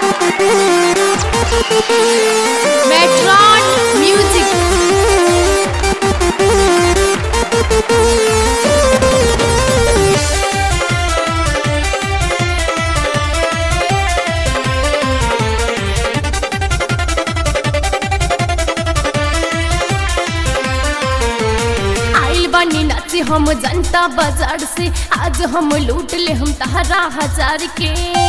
Metron Music. आइल बानी नाचे हम जनता बाजार से आज हम लूट ले हम तहरा हजार के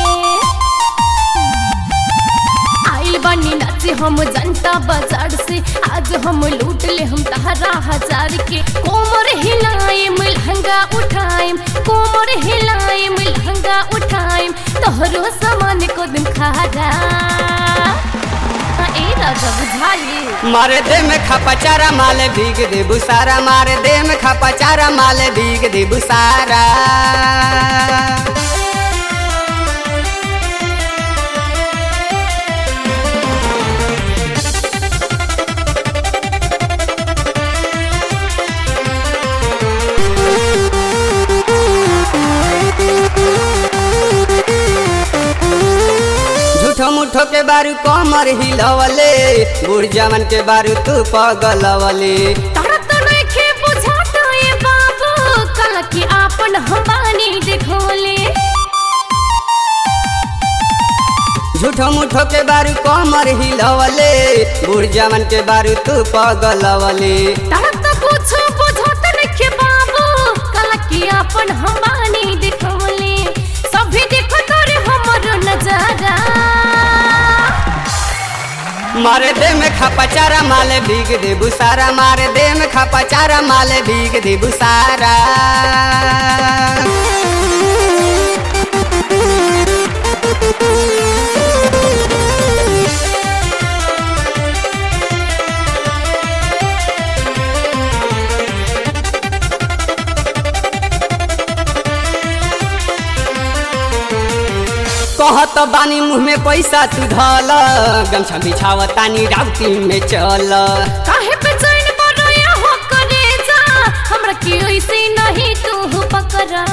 आइल बानी नाचे हम जनता बाजार से आज हम लूट ले हम तहरा हजार के कोमर हिलाएम लहंगा उठाएम कोमर हिलाएम लहंगा उठाएम तोहरो सामान को दिन खारा ए राजा बुझाई मारे दे में खपा चारा माले भीग दे बुसारा मारे दे में खपा चारा माले भीग दे बुसारा झूठो मुठो के बारू कमर हिलवले बूढ़ जवन के बारू तू पगलवले तारा तो नइखे बुझाता ये बाबू कल की आपन हमानी देखोले झूठो मुठो के बारू कमर हिलवले बूढ़ जवन के बारू तू पगलवले तारा तो कुछ बुझाता नइखे बाबू कल की आपन हमानी देखोले सभी देखो तोरे हमर नजारा मारे दे में खपा चारा माले भीग दे बुसारा मारे दे में खपा चारा माले भीग दे बुसारा कहत बानी मुँह में पैसा तू धल गमछा बिछाव तानी राउती में चल काहे पे चैन बरोया हो करे जा हमरा की ओइसे नहीं तू पकड़ा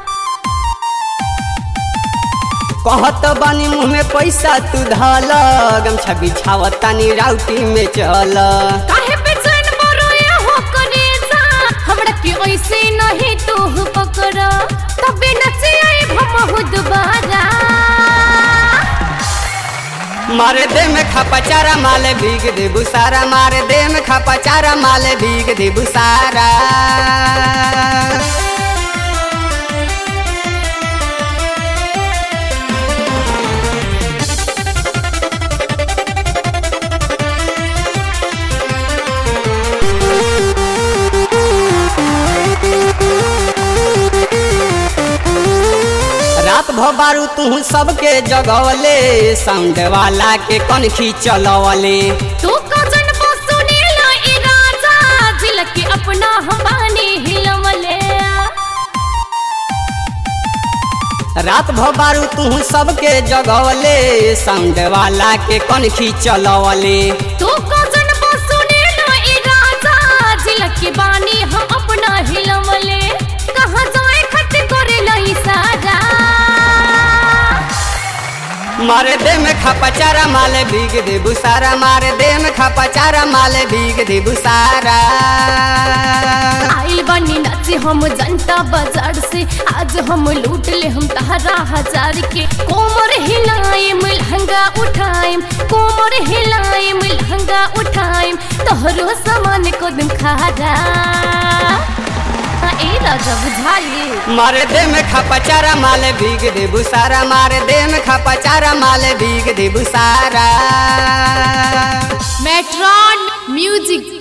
कहत बानी मुँह में पैसा तू धल गमछा बिछाव तानी राउती में चल काहे पे चैन बरोया हो करे जा हमरा की ओइसे नहीं तू पकड़ा तबे नचे आई भमहु दोबारा मारे दे में खपा चारा माले भीग दे बुसारा मारे दे में खपा चारा माले भीग दे बुसारा रात भर बारू तू सबके जगवले साउंड वाला के कनखी चलवले तू कजन बसुनी ला ई राजा झिलकी अपना हमानी हिलवले रात भर बारू तू सबके जगवले साउंड वाला के कनखी चलवले तू कजन बसुनी ला ई राजा झिलकी बानी हम अपना हिलवले कहाँ जाए खट करे लाई सारा मारे दे में खपा चारा माले भीग दे बुसारा मारे दे में खपा चारा माले भीग दे बुसारा आइल बानी नाचे हम जनता बाजार से आज हम लूट ले हम तहरा हजार के कोमर हिलाएम लहंगा उठाएम कोमर हिलाएम लहंगा उठाएम तोहरो सामान को दिन खारा ए राजा बुझाई मारे दे में खपा चारा माले भीग दे बुसारा मारे दे में खपा चारा माले भीग दे बुसारा मेट्रॉन म्यूजिक